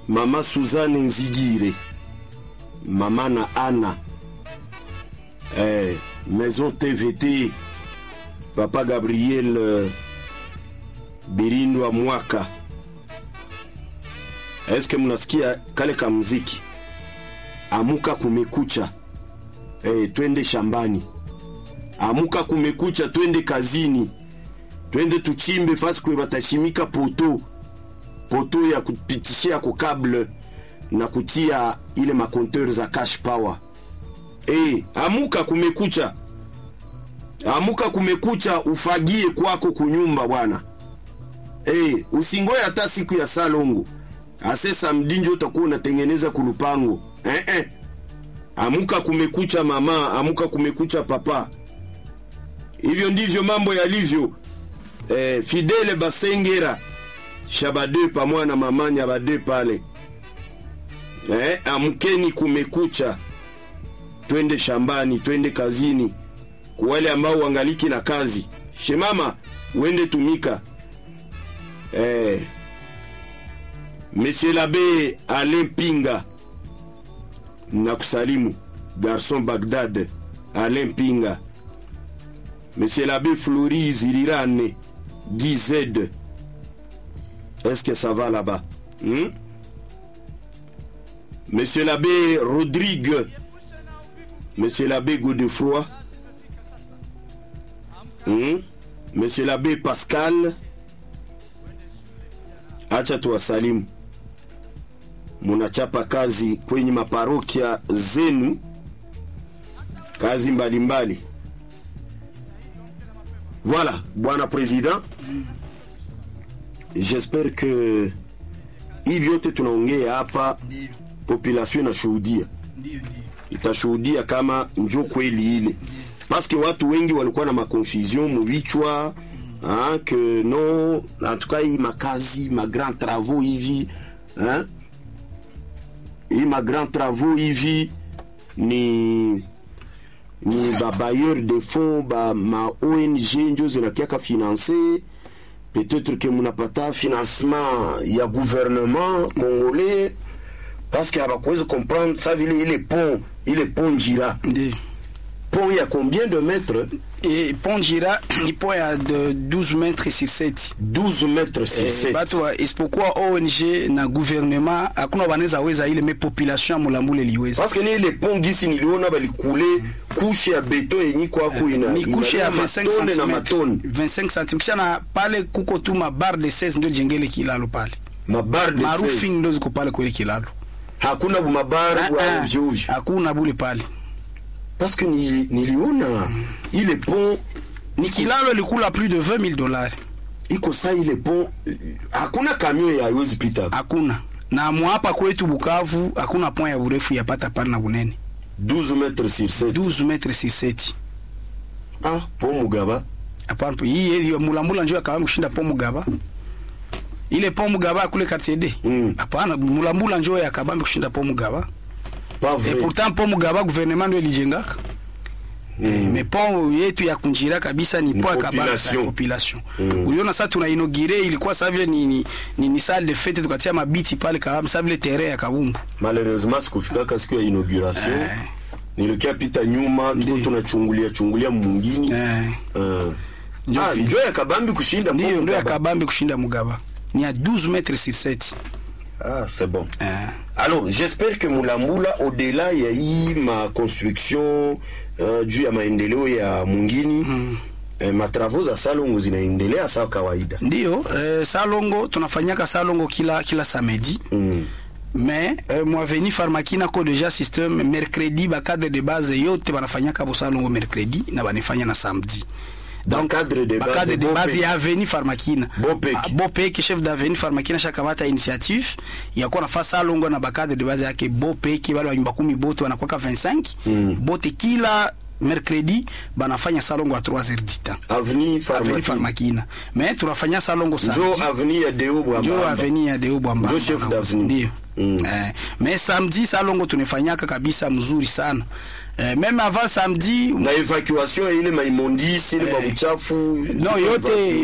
mama Suzanne Nzigire, mama na Ana, eh, Maison TVT, papa Gabriel euh, Birindwa Mwaka. Eske mnasikia kale ka muziki? Amuka kumekucha, eh, twende shambani. Amuka kumekucha, twende kazini, twende tuchimbe fasi kwe batashimika poto poto ya kupitishia ko kable na kutia ile makonteur za cash power. Eh, amuka kumekucha, amuka kumekucha, ufagie kwako kunyumba bwana. Eh, usingoe hata siku ya salongo ase samedi njo utakuwa unatengeneza kulupango eh, eh. Amuka kumekucha mama, amuka kumekucha papa. Hivyo ndivyo mambo yalivyo. Eh, Fidele Basengera Shabade pamoja na mama Nyabade pale. Eh, amkeni kumekucha, twende shambani, twende kazini. Kwa wale ambao wangaliki na kazi, shemama uende tumika. Eh, Monsieur l'abbé Alain Pinga nakusalimu. Garçon Bagdad Alain Pinga. Monsieur l'abbé Flori Zirirane DZ. Est-ce que ça va là-bas hmm? Monsieur l'abbé Rodrigue. Monsieur l'abbé Godefroy. Hmm? Monsieur l'abbé Pascal. Acha tuwasalimu, munachapa kazi kwenye maparokia zenu, kazi mbalimbali mbali. Voilà, bwana president, j'espère que hivi yote tunaongea hapa Ndio, population inashuhudia, ndio, ndio. itashuhudia kama njo kweli ile, paske watu wengi walikuwa na maconfusion muvichwa hein, que non en tout cas hii makazi ma grand travaux hivi hein, hii ma grand travaux hivi ni ni ba bailleur de fonds ba ma ONG njo zinakiaka finance peut-être que munapata financement ya gouvernement congolais parce que habakuwezi comprendre sa vile ile pont ile pont Njira Ndio. pont ya combien de mètres Et pont Jira ni pont ya de 12 mètres sur 7 12 mètres sur Eh, 7 batu wa isipokuwa ONG na gouvernement hakuna wanaweza weza ile me population ya Mulambule liweza parce que ni ile pont gisi niliona balikule kushe ya beton yenye kwako ina ni kushe ya ina 25 matone na cm matone 25 cm kisha na pale kuko tu mabar de 16 ndio jengele kilalo pale mabar de maroofing 16 ndio ziko pale kweli kilalo hakuna bumabar Ah, wa ah, ovyo ovyo hakuna bule pale parce que ni, niliona ile pont ni kilalo ilikula plus de 20 000 dollars iko saa ile pont eh, hakuna camion ya haiwezi pita hakuna na mwapa kwetu Bukavu hakuna pont ya urefu yapata pale na bunene 12 mètres sur 7 12 mètres sur 7 ah pont Mugaba hapana hii hiyo mulambula njoo akawa kushinda pont Mugaba ile pont Mugaba kule quartier D Mm. hapana mulambula njoo yakabambi kushinda pont Mugaba pas et vrai pourtant pont Mugaba gouvernement ndio ilijengaka Mm. mais pont yetu ya kunjira kabisa ni Ni pont ya kabambi population. ya population Mm. uliona sasa tuna inaugure ilikuwa sasa vile ni, ni, ni, ni salle de fête tukatia mabiti pale kabambi sasa vile terrain ya kabumbu malheureusement sikufikaka siku ya inauguration Eh. nilikia pita nyuma tuko Ndiyo. tunachungulia chungulia mungini eh Ah. Ndio Ah, vile. njo ya kabambi kushinda ndio pont ndio ya Mugaba. kabambi kushinda Mugaba ni à 12 mètres sur 7 ah c'est bon eh alors j'espère que mulambula au-delà ya hii ma construction uh, juu ya maendeleo ya mungini Mm. eh, matravaux za salongo zinaendelea sawa kawaida ndio eh, salongo tunafanyaka salongo kila kila samedi mm. mais euh, mwaveni farmakina ko deja système mercredi bakadre de base yote banafanyaka bo salongo mercredi na banifanya na samedi Bakadre de base, bakadre de bo base peke. ya aveni farmakina Bo peke. Ah, bo peke chef d'aveni farmakina shakamata initiative ya kuwa nafa salongo na bakadre de base yake bo peke bale banyumba kumi bote banakwaka 25 Mm. bote kila mercredi banafanya salongo à 3 heures du temps avenue aveni Pharmacie. farmakina mais tunafanya salongo njo samedi avenue ya deo njo bwamba aveni ya deo bwamba Njo chef d'avenue. ndio Mm. eh, mais samedi salongo tunafanyaka kabisa mzuri sana eh, même avant samedi na evacuation ya ile maimondisi ile Eh. mabuchafu no yote